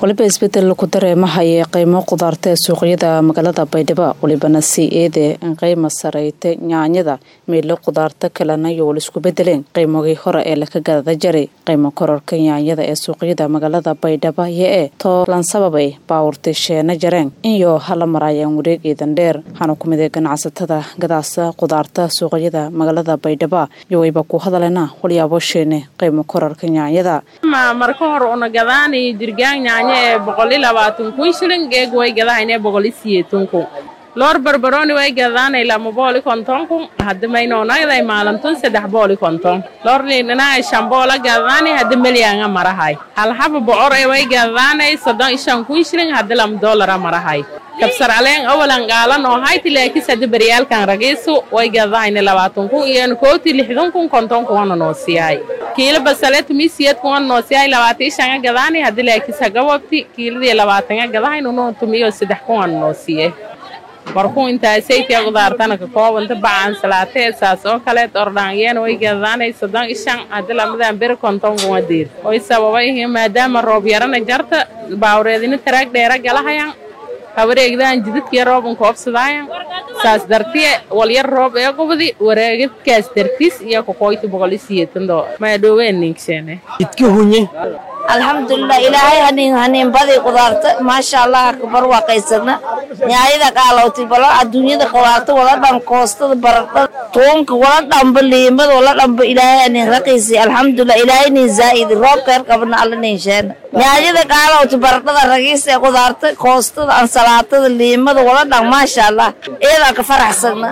waliba isbedel ku dareemahaya qiimo qudaarta ee suuqyada magaalada baydhabo walibana sii eede in qiima sareyta nyaanyada meelo qudaarta kalena iyo wal isku bedeleen qiimogii hore ee laka gadada jaray qiimo kororka nyaanyada ee suuqyada magaalada baydhabo iyo ee toolan sababay baawurtay sheena jareen iyo hala maraayaan wareegeedan dheer waxaana ku mid ganacsatada gadaasa qudaarta suuqyada magaalada baydhabo iyo wayba ku hadaleena walyaabo sheene qiimo kororka nyaanyada marka hore una gadaanay dirgaan nyaanya ee boqol iyo labaatan kun shilin geeg way gadahaynee boqol iyo siyeetan kun loor barbarooni way gadaanay lama booli konton kun hadda maynoonaday maalintun saddex booli konton loor liidhanaa shamboola gadaanay hadda melyaanga marahay halhaba bocor ee way gadaanay soddon iyo shan kun shilin hadda lama doolara marahay kabsar aleen awalan qaalan oo hayti laakis hadda baryaalkan ragiisu way gadahayna labaatan kun iyo kooti lixdan kun konton kuwana noo siyahay kiilo basaleet miisiyad kuwana noo siyahay labaatan iyo shanga gadaanay hadda laakis hagabobti kiiladii labaatanga gadahayn unoo tumiyo saddex kuwana noo siiyay markuu intaasaytiya qudaartana ka koobanta bacaan salaatee saas oo kaleed ordhaanyeena way gadaanay soddon iyo shan hadda lamadan beri konton kuma diir way sababay maadaama roob yarana jarta baawreedina taraag dheera galahayaan hawareegdaan jidadkii rooban koobsadaayan saas dartiye walyar roob ee qubdi wareegadkaas dartiis iyo kokoyti boqol iyo siyeetan doo maadhooween ninksheene jidki hunye alxamdulilah ilaahay hanin hanin badi qudaarta maasha allah kabar waa qaysana nyaayada qaalowti balo adduunyada qudaarta wala dhan koostada baradhada toonka wala dhanba liimada wala dhanba ilaahay hanin raqiisi alxamdulilah ilaahay nin zaa'idi roobkeer qabna alla nin sheena nyaayada qaalowti baradhada ragiis ee qudaarta koostada ansalaatada liimada wala dhan maasha allah eedaan ka faraxsana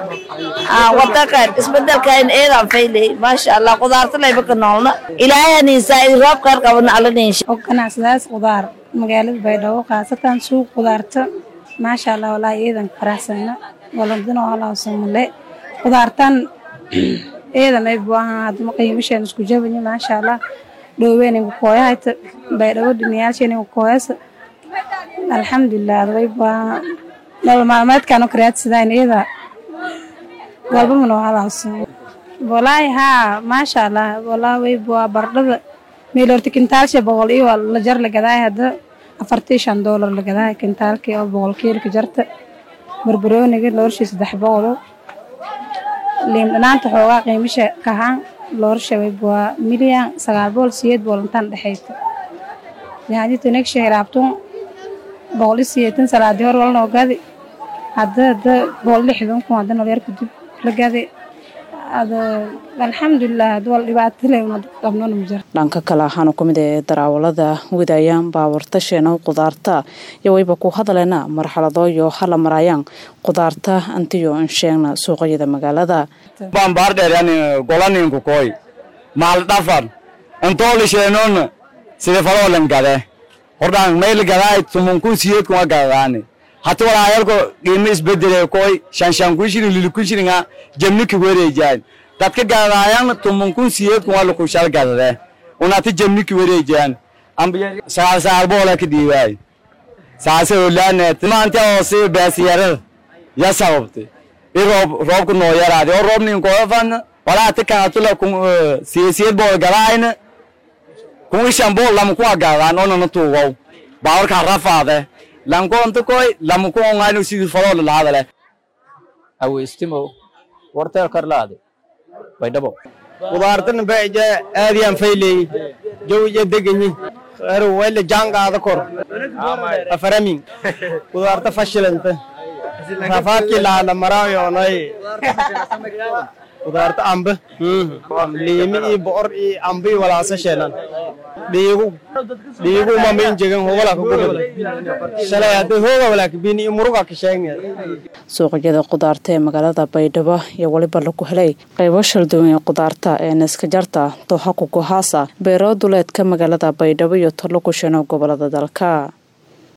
wadankan isbedelkan eedaan faylay maasha allah qudaarta layba ka noolna ilaahay hanin zaa'idi roobkeer qabna alla nin ganacsadaas qudaar magaalada baydhabo khaasatan suuq qudaarta maasha allah walaahi eedan faraxsana waladino halaawsamale qudaartan eedan ay buahan hadma qiimashaan isku jabanya maasha allah dhoweynin kukooyahayta baydhabo dhiniyaalsheeni kukooyasa alxamdulilah adway buahan nolol maalmeedkaan oo karaadsadaan eeda walba manoo halaawsamo walaahi haa maasha allah walaahi way buaa bardhada meel horta kintaalsha boqol iyo la jar la gadaay hadda afartii shan doolar la gadaay kintaalkii oo boqol kiilka jarta barbarooniga loorshii saddex boqolo liin dhanaanta xoogaa qiimasha kahaan loorsha waa milyan sagaal boqol siyeed boqol intaan dhexayta yaadita negsha hiraabtun boqol iyo siyeetan salaadii hor walnoo gadi hadda hadda boqol lixdan kun hadda nolyar kadib la gadi dhanka kale waxaana ku mid ee daraawalada wadayaan baawarta sheeno qudaarta iyo wayba ku hadaleena marxalado iyo hala maraayaan qudaarta antiyo insheegna suuqyada magaalada bambaardheeryan golaninku koy maal dhafan intooli sheenoon sida faloolan gade hordhaan mayl gadaay tumunkun siyeedkun wa gadadaani hati walaayalko qiimo isbedele koy shanshan kun shirin lili kun shiringa jemniki wareejaan dadka gadaayan tumunkun siyeedkun waa lakushal gadade unati jemniki wareejaan sagaal sagaal boola ka dhiibaay saase olaane maanta oo si beesiyarada ya sababtay i roob roobku noo yaraade oo roob nin koofan walaa ti kanatula kun siyasiyad bool gadaayna kun ishan bool lama kuwa gadaan onana tuugow baawarka rafaade lankoonta koy lama ku ongaanu sidii faloola lahadale aweystimo warteel karlaade baydhabo qudaartana baija aadiyaan fayley jawija deganyi khayru wayla jaangaada kor afaramin qudaarta fashilanta rafaadkii laala maraayoonay qudaarta amba liimi iyo bocor iyo amba iyo walaasa sheenan dhiigu dhiigu mamayn jegan hogala ka gubad shalay hadday hooga walaakabini iyo muruga ka sheegna suuqyada qudaarta ee magaalada baydhabo iyo weliba lagu helay qaybo shalduwan ee qudaarta ee neska jarta dooxa kugohaasa beero duleedka magaalada baydhabo iyo talo ku sheeno gobolada dalka